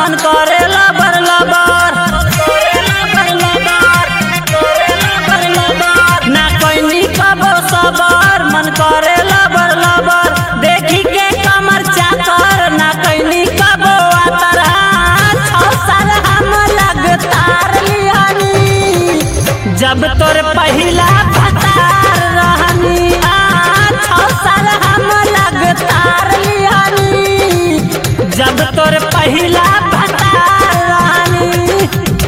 मन करे लबर लबर ना कोई कबो सबर मन करे लबर लबर देखी के कमर चाकर ना कोई कबो आतर छौ साल हम लगतार लियानी जब तोर पहिला भतार रहनी आ छौ साल हम लगतार लियानी जब तोर पहिला भतार रहनी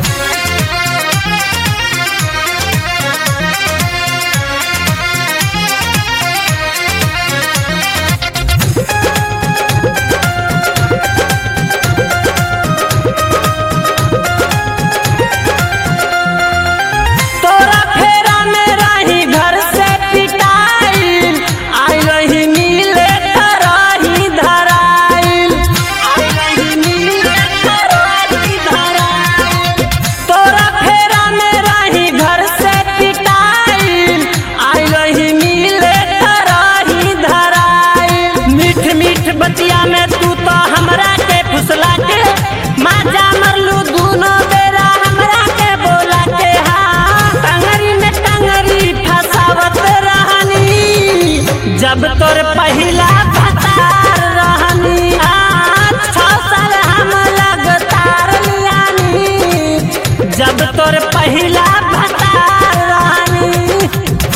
तोरा फेरा में रही घर से पिटाइल आई रही मिले रही धराइल आई रही मिले रही धराइल तोरा फेरा में रही घर से पिटाइल आई रही मिले रही धराइल मीठ मीठ बतिया में तू तो हमरा के फुसला के माजा मरलू दूनो बेरा हमरा के बोला के हाँ टंगरी में टंगरी फसावत रहनी जब तोर पहिला भतार रहनी आ छौ साल हम लगतार लियानी जब तोर पहिला भतार रहनी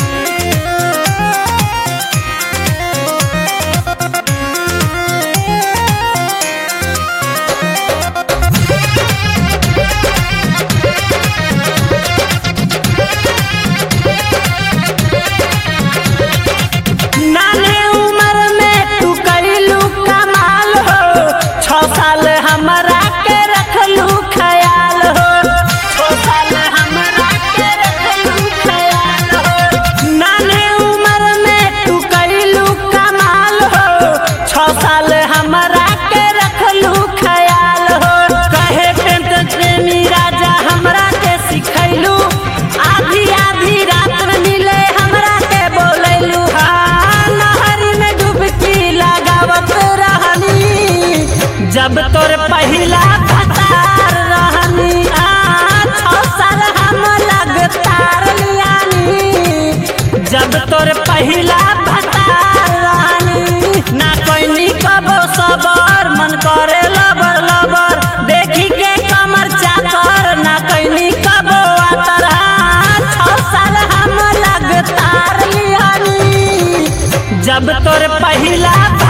नाने उम्र में तू कैलू कमाल हो छौ साल हमरा के रखलू ख्याल हो छौ साल हमरा के रखलू ख्याल हो नाने उम्र में तू कैलू कमाल हो छौ साल हमरा के रखलू ख्याल हो कहे पेंट प्रेमी राजा हमरा के सिखैलू आधी आधी रात में मिले हमरा के बोलैलू हाँ नहर में डुबकी लगावत रहनी जब तोर पहिला भतार रहनी आ छौ साल हम लगतार लियानी जब तोर पहिला भतार रहनी ना कोई कबो सबर मन करे लबर लबर देखी के कमर चाकर ना कोई कबो आतर छौ साल हम लगतार लियानी जब तोर पहिला